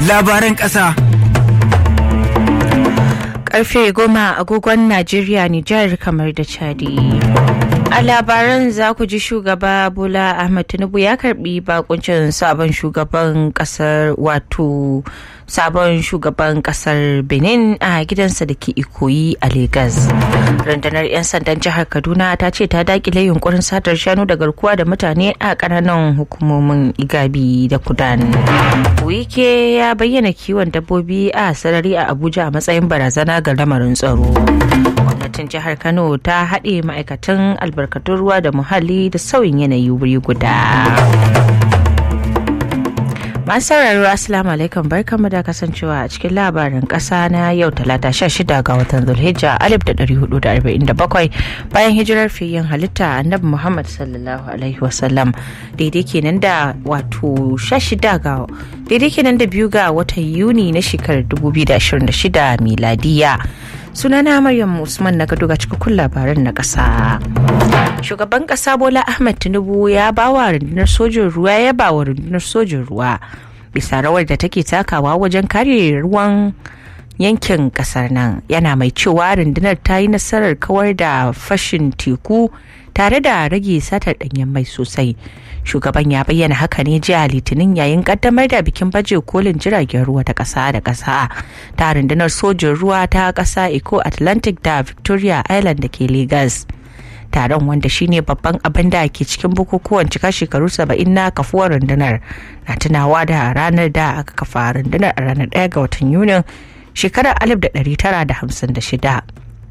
labaran ƙasa. Karfe goma agogon Najeriya Nijar kamar da Chadi. A labaran za ku ji shugaba Bola Ahmed Tinubu ya karbi bakuncin sabon shugaban kasar wato sabon shugaban kasar Benin a gidansa da ke ikoyi a Legas. Rundunar 'yan sandan jihar Kaduna ta ce ta dakile yunkurin satar shanu da garkuwa da mutane a kananan hukumomin Igabi da Kudan. Wike ya bayyana kiwon dabbobi a sarari a Abuja a matsayin barazana ga lamarin tsaro. Gwamnatin jihar Kano ta haɗe ma'aikatan albarkatun ruwa da muhalli da sauyin yanayi wuri guda. Masu sauraro Assalamu alaikum barkamu da kasancewa a cikin labarin kasa na yau talata 16 ga watan Zulhijja 1447 bayan hijirar fiyin halitta annabi Muhammad sallallahu alaihi wasallam daidai kenan da wato 16 ga daidai kenan da biyu ga watan Yuni na shekarar 2026 miladiya. sunana maryam usman na gado ga cikakkun labaran na kasa shugaban kasa bola ahmed tinubu ya ba wa rundunar sojin ruwa ya ba wa rundunar sojin ruwa bisa rawar da take takawa wajen kare ruwan yankin kasar nan yana mai cewa rundunar ta yi nasarar kawar da fashin teku tare da rage satar danyen mai sosai shugaban ya bayyana haka ne jiya litinin yayin kaddamar da bikin baje kolin jiragen ruwa ta kasa da kasa ta rundunar sojin ruwa ta kasa eco atlantic da victoria island da ke lagos taron wanda shine babban abin da ke cikin bukukuwan cika shekaru 70 na kafuwar rundunar na tunawa da ranar da aka kafa rundunar a ranar 1 ga watan yunin shekarar 1956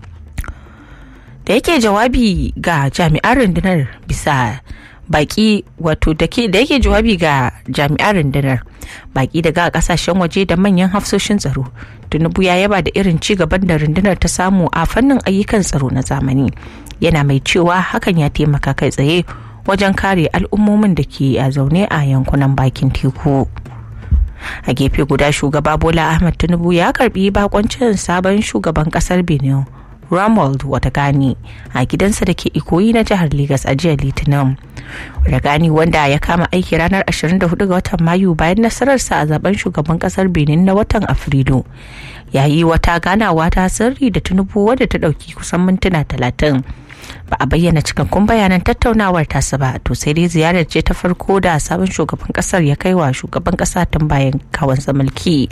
da yake jawabi ga jami'an rundunar bisa baki wato da yake jawabi ga jami'an rundunar baki daga kasashen waje da manyan hafsoshin tsaro tinubu ya yaba da irin ci gaban da rundunar ta samu a fannin ayyukan tsaro na zamani yana mai cewa hakan ya taimaka kai tsaye wajen kare al'ummomin da ke a zaune a yankunan bakin teku a gefe guda shugaba bola ahmad tinubu ya karbi bakoncin sabon shugaban kasar benin Ramold Watagani a gidansa da ke ikoyi na jihar Legas a jiya Litinin. Watagani wanda ya kama aiki ranar 24 ga watan Mayu bayan nasararsa a zaben shugaban kasar Benin na watan Afrilu. Ya yi wata ganawa ta sirri da Tinubu wadda ta ɗauki kusan mintuna talatin. Ba a bayyana cikakkun bayanan tattaunawar tasa ba to sai dai ziyarar ce ta farko da sabon shugaban kasar ya kai wa shugaban kasa tun bayan kawansa mulki.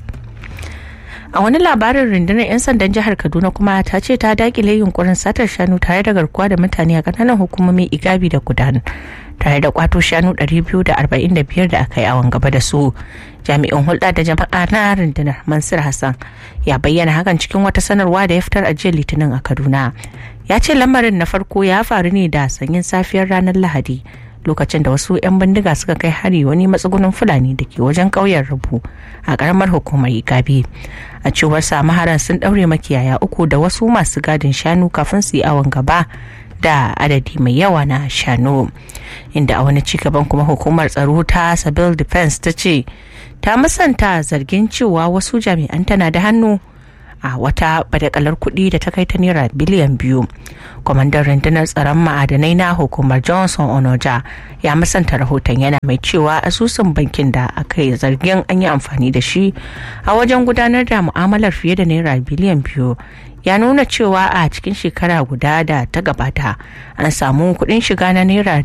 a wani labarin rundunar 'yan sandan jihar kaduna kuma ta ce ta dakile yunkurin satar shanu tare da garkuwa da mutane a kananan hukumomin igabi da kudan tare da kwato shanu 245 da aka yi awon gaba da su jami'in hulɗa da jama'a na rundunar mansur hassan ya bayyana hakan cikin wata sanarwa da ya fitar a jiya litinin a kaduna ya ce lamarin na farko ya faru ne da sanyin safiyar ranar lahadi lokacin da wasu 'yan bindiga suka kai hari wani matsugunin fulani da ke wajen ƙauyen rubu a ƙaramar hukumar igabi a cewar maharan sun ɗaure makiyaya uku da wasu masu gadin shanu kafin su yi awon gaba da adadi mai yawa na shanu inda a wani cigaban kuma hukumar tsaro ta civil defense ta ce ta musanta zargin cewa wasu jami'an tana da hannu a wata badakalar kuɗi da ta kai ta naira biliyan biyu kwamandan rundunar tsaron ma'adanai na hukumar johnson onoja ya musanta rahoton yana mai cewa asusun bankin da aka yi zargin an yi amfani da shi a wajen gudanar da mu'amalar fiye da naira biliyan biyu ya nuna cewa a cikin shekara guda da ta gabata an samu kuɗin shiga na naira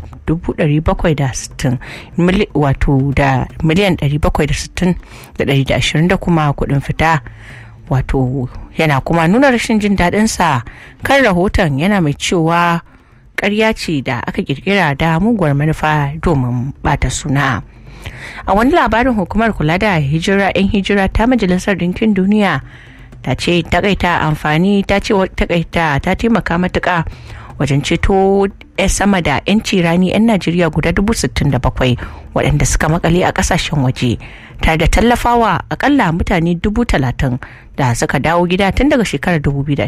760 wato da miliyan 760 da 120 da kuma kuɗin fita wato yana kuma nuna rashin jin daɗinsa kan rahoton yana mai cewa ƙarya ce da aka kirkira da muguwar manufa domin bata suna a wani labarin hukumar kula da hijira 'yan hijira ta majalisar ɗinkin duniya ta ce takaita amfani ta ce takaita ta taimaka matuka wajen ceto sama da 'yanci rani 'yan najeriya guda 67 waɗanda suka makale a ƙasashen waje tare da tallafawa akalla mutane 30,000 da suka dawo gida tun daga shekarar 2020